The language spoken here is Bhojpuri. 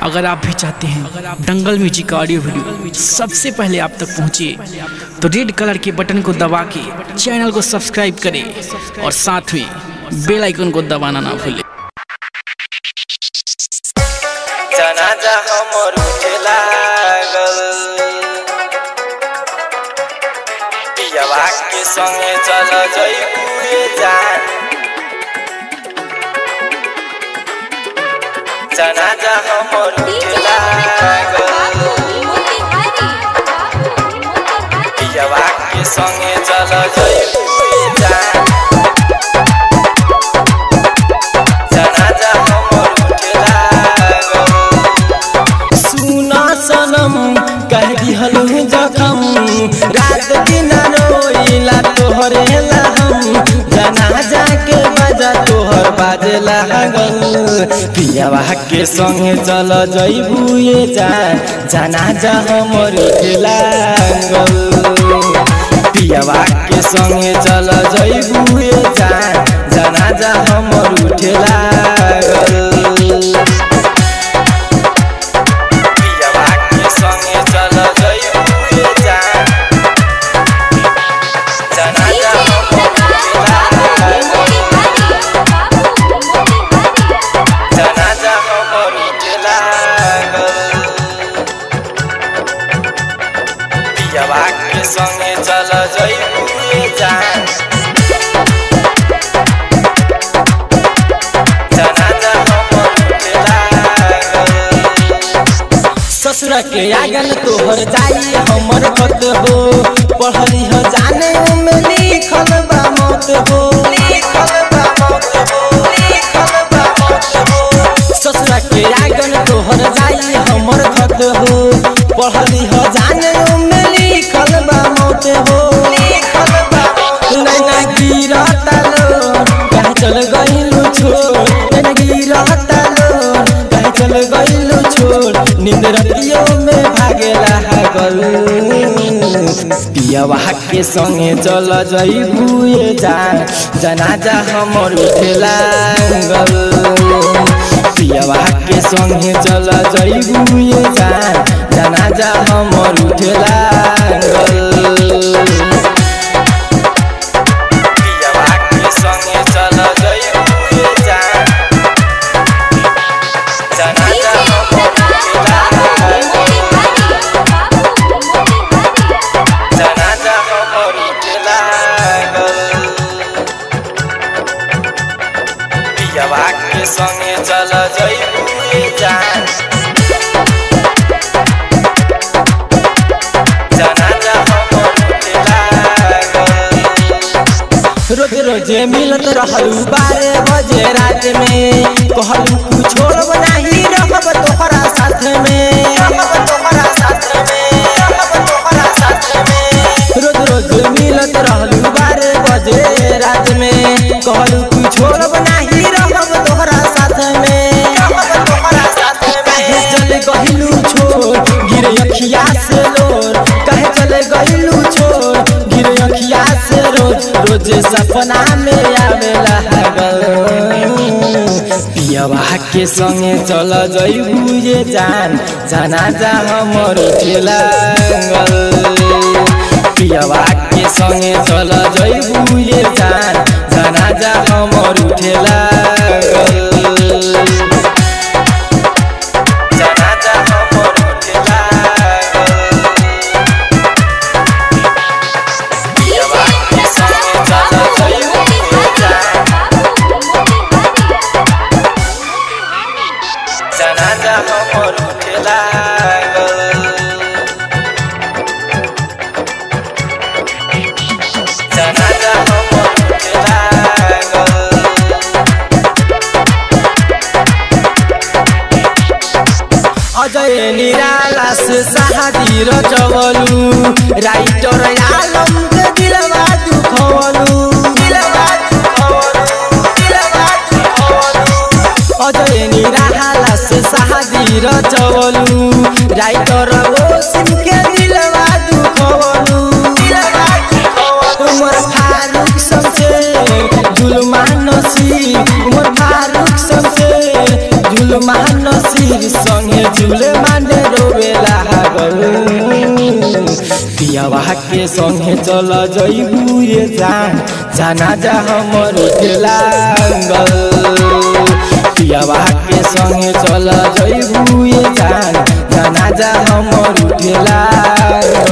अगर आप भी चाहते हैं दंगल म्यूजिक का ऑडियो वीडियो सबसे पहले आप तक पहुंचे तो रेड कलर के बटन को दबा के चैनल को सब्सक्राइब करें और साथ में बेल आइकन को दबाना ना भूलें जनाजा हमर उठे लागल पियवा के संगे चल जइबुए जान जनाजा हमर उठे लागल पियवा के संगे चल जइबुए जान जनाजा हमर उठे लागल सुना सनम कह दिहलु जखम रात दिन रोइला तोहरे ला हम जनाजा के बजा तोहर बाजे लागल पियावा के संगे चल जइबू ये जा जनाजा हमर लागल पियावा के संगे चल जइबू ये जा जनाजा हमर उठे लागल पियवा के संगे चल जइबुए जान जनाजा जनाजा हमर उठे लागल पियवा के संगे चल जइबुए जान जनाजा हमर उठे लागल ससुर के आगन तोहर जाई हमर खत हो पढ़ली हो जाने में लिखल बा मत हो लिखल बा मत हो लिखल बा मत हो ससुर के आगन तोहर जाई हमर खत हो पढ़ली हो जाने में लिखल बा मत हो लिखल बा मत नैना गिरता लो कह चल गइलू छोड़ नैना गिरता लो कह चल गइलू छोड़ नींद रतियों में भागेला हगल पियवा के संगे चल जइबुए जान जनाजा हमर उठेला गल पियवा के संगे चल जइबुए जान जनाजा हमर उठेला गल पियवा के संगे चल जइबुए जान जनाजा हमर उठेला जनाजा हमर उठेला पियवा के संगे चल जइबुए जान जनाजा हमर उठेला रोज रोजे मिलत रहलू बारह बजे रात में कहलू कुछ छोड़ब नाही रहब तोहरा साथ में रहब तोहरा साथ में रहब तोहरा साथ में रोज रोज मिलत रहलू बारह बजे रात में कहलू कुछ छोड़ब नाही रहब तोहरा साथ में रहब तोहरा साथ में काहे चल गहिलू छोड़ गिरे अखिया से लोर काहे चल गहिलू छोड़ गिरे अखिया से रोज रोज सपना में आवेला हगल पियवा के संगे चल जइबू ये जान जनाजा हमर उठेला पियवा के संगे चल जइबू ये जान जनाजा हमर उठेला जनाजा हमर उठेला पियवा के संगे चल जइबू ये जान जनाजा हमर उठेला जनाजा हमर उठेला अजय निराला से शादी रचवलू राइटर आलम के दिलवा दुखवलू दिलवा दुखवलू दिलवा दुखवलू अजय निराला से शादी रचवलू राइटर ओसिम के दिलवा दुखवलू दिलवा दुखवलू उमर फारूक समसे जुलमान नसीब उमर फारूक समसे जुलमान नसीब संगे झूले माने रोवे लागल पियावा के संगे चल जइबू ये जान जाना जा हमर लागल पियावा के संगे चल जइबू ये जान जाना जा हमर लागल